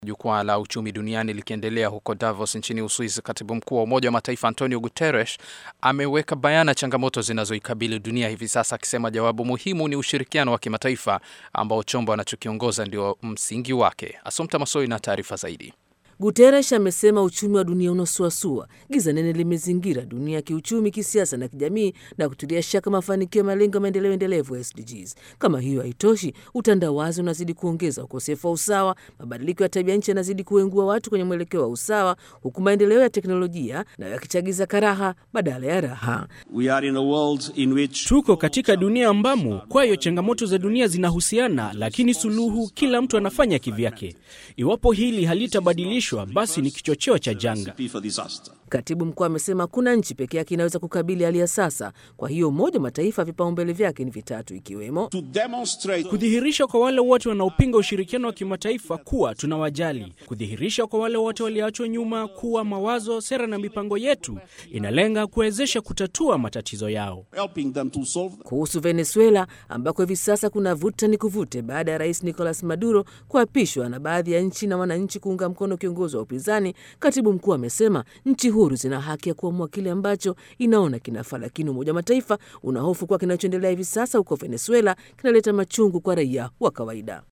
Jukwaa la uchumi duniani likiendelea huko Davos nchini Uswizi, katibu mkuu wa Umoja wa Mataifa Antonio Guterres ameweka bayana changamoto zinazoikabili dunia hivi sasa, akisema jawabu muhimu ni ushirikiano wa kimataifa ambao chombo anachokiongoza ndio msingi wake. Asumta Masoi na taarifa zaidi. Guterres amesema uchumi wa dunia unasuasua, giza nene limezingira dunia ya kiuchumi, kisiasa na kijamii, na kutilia shaka mafanikio ya malengo ya maendeleo endelevu SDGs. Kama hiyo haitoshi, utandawazi unazidi kuongeza ukosefu wa usawa, mabadiliko ya tabia nchi yanazidi kuengua watu kwenye mwelekeo wa usawa, huku maendeleo ya teknolojia nayo yakichagiza karaha badala ya raha. We are in a world in which... tuko katika dunia ambamo kwayo changamoto za dunia zinahusiana, lakini suluhu kila mtu anafanya kivyake. Iwapo hili halitabadilishwa basi ni kichocheo cha janga. Katibu mkuu amesema kuna nchi pekee yake inaweza kukabili hali ya sasa. Kwa hiyo Umoja wa Mataifa vipaumbele vyake ni vitatu, ikiwemo kudhihirisha kwa wale wote wanaopinga ushirikiano wa kimataifa kuwa tunawajali, kudhihirisha kwa wale wote walioachwa nyuma kuwa mawazo, sera na mipango yetu inalenga kuwezesha kutatua matatizo yao. Kuhusu Venezuela ambako hivi sasa kuna vuta ni kuvute baada ya rais Nicolas Maduro kuapishwa na baadhi ya nchi na wananchi kuunga mkono kiongozi wa upinzani, katibu mkuu amesema nchi huru zina haki ya kuamua kile ambacho inaona kinafaa, lakini Umoja wa Mataifa unahofu kuwa kinachoendelea hivi sasa huko Venezuela kinaleta machungu kwa raia wa kawaida.